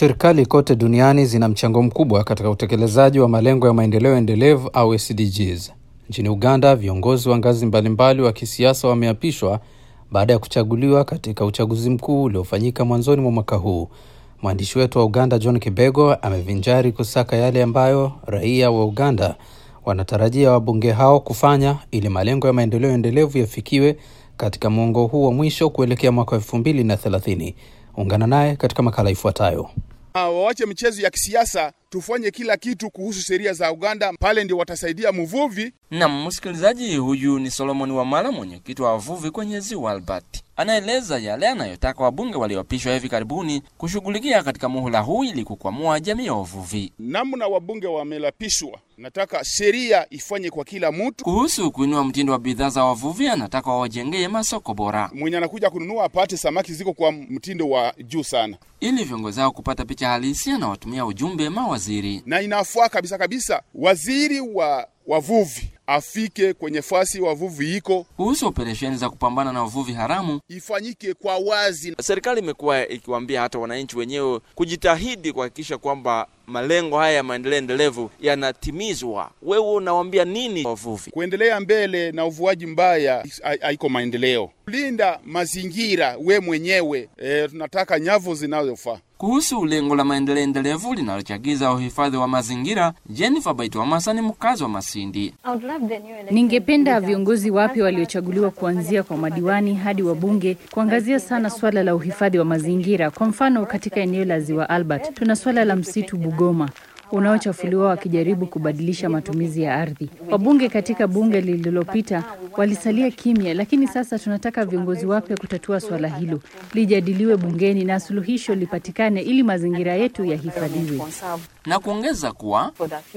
Serikali kote duniani zina mchango mkubwa katika utekelezaji wa malengo ya maendeleo endelevu au SDGs. Nchini Uganda, viongozi wa ngazi mbalimbali wa kisiasa wameapishwa baada ya kuchaguliwa katika uchaguzi mkuu uliofanyika mwanzoni mwa mwaka huu. Mwandishi wetu wa Uganda John Kibego amevinjari kusaka yale ambayo raia wa Uganda wanatarajia wabunge hao kufanya ili malengo ya maendeleo endelevu yafikiwe katika mwongo huu wa mwisho kuelekea mwaka wa elfu mbili na thelathini. Ungana naye katika makala ifuatayo. Wawache michezo ya kisiasa, tufanye kila kitu kuhusu sheria za Uganda, pale ndio watasaidia mvuvi. Nam msikilizaji, huyu ni Solomon Wamala, mwenyekiti wa wavuvi kwenye ziwa Albert, anaeleza yale anayotaka wabunge walioapishwa hivi karibuni kushughulikia katika muhula huu ili kukwamua jamii ya wavuvi. Namna wabunge wamelapishwa, nataka sheria ifanye kwa kila mtu. Kuhusu kuinua mtindo wa bidhaa za wavuvi, anataka wawajengee masoko bora Mwenye anakuja kununua apate samaki ziko kwa mtindo wa juu sana, ili viongozi hao kupata picha halisi. Anawatumia ujumbe mawaziri. na inafaa kabisa kabisa waziri wa wavuvi afike kwenye fasi wavuvi iko Kuhusu operesheni za kupambana na uvuvi haramu, ifanyike kwa wazi. Serikali imekuwa ikiwaambia hata wananchi wenyewe kujitahidi kuhakikisha kwamba malengo haya ya maendeleo endelevu yanatimizwa. Wewe unawaambia nini wavuvi? Kuendelea mbele na uvuaji mbaya ha- haiko maendeleo. Linda mazingira we mwenyewe. E, tunataka nyavu zinazofaa. kuhusu lengo la maendeleo endelevu linalochagiza uhifadhi wa mazingira, Jennifer Baitwamasa ni mkazi wa Masindi. Ningependa viongozi wapya waliochaguliwa kuanzia kwa madiwani hadi wabunge kuangazia sana swala la uhifadhi wa mazingira. Kwa mfano, katika eneo la Ziwa Albert tuna swala la msitu Bugoma unaochafuliwa wakijaribu kubadilisha matumizi ya ardhi. Wabunge katika bunge lililopita walisalia kimya, lakini sasa tunataka viongozi wapya kutatua swala hilo, lijadiliwe bungeni na suluhisho lipatikane ili mazingira yetu yahifadhiwe. na kuongeza kuwa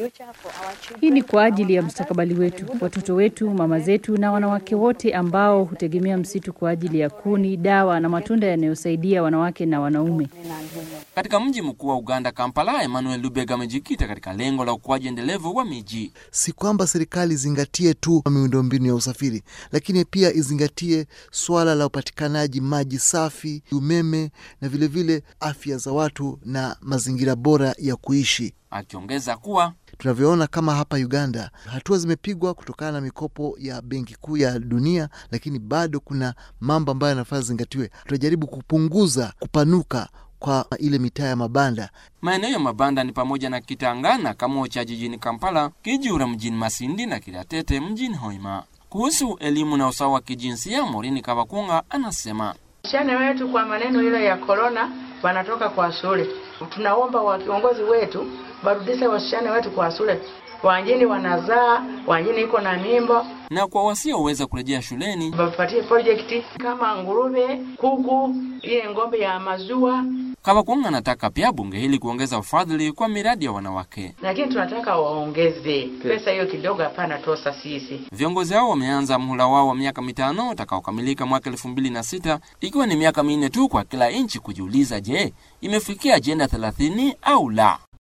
Hii ni kwa ajili ya mustakabali wetu, watoto wetu, mama zetu na wanawake wote ambao hutegemea msitu kwa ajili ya kuni, dawa na matunda yanayosaidia wanawake na wanaume. katika mji mkuu wa Uganda, Kampala, Emmanuel Lubega amejikita katika lengo la ukuaji endelevu wa miji. si kwamba serikali izingatie tu miundombinu ya usafiri, lakini pia izingatie swala la upatikanaji maji safi, umeme na vilevile vile afya za watu na mazingira bora ya kuishi. Akiongeza kuwa Tunavyoona kama hapa Uganda, hatua zimepigwa kutokana na mikopo ya Benki Kuu ya Dunia, lakini bado kuna mambo ambayo yanafaa zingatiwe. Tunajaribu kupunguza kupanuka kwa ile mitaa ya mabanda maeneo ya mabanda ni pamoja na Kitangana, Kamocha jijini Kampala, Kijura mjini Masindi na Kiratete mjini Hoima. Kuhusu elimu na usawa wa kijinsia, Morini Kabakunga anasema Wasichana wetu kwa maneno ile ya korona wanatoka kwa shule. Tunaomba wa viongozi wetu barudishe wasichana wetu kwa shule. Wengine wanazaa, wengine iko na mimba, na kwa wasioweza kurejea shuleni wapatie project kama nguruve, kuku, ile ng'ombe ya maziwa, Kabakunga anataka pia bunge hili kuongeza ufadhili kwa miradi ya wanawake. lakini tunataka waongeze pesa hiyo kidogo. Hapana tosa sisi Viongozi hao wameanza mhula wao wa miaka mitano utakaokamilika mwaka elfu mbili na sita ikiwa ni miaka minne tu kwa kila nchi kujiuliza, je, imefikia ajenda thelathini au la?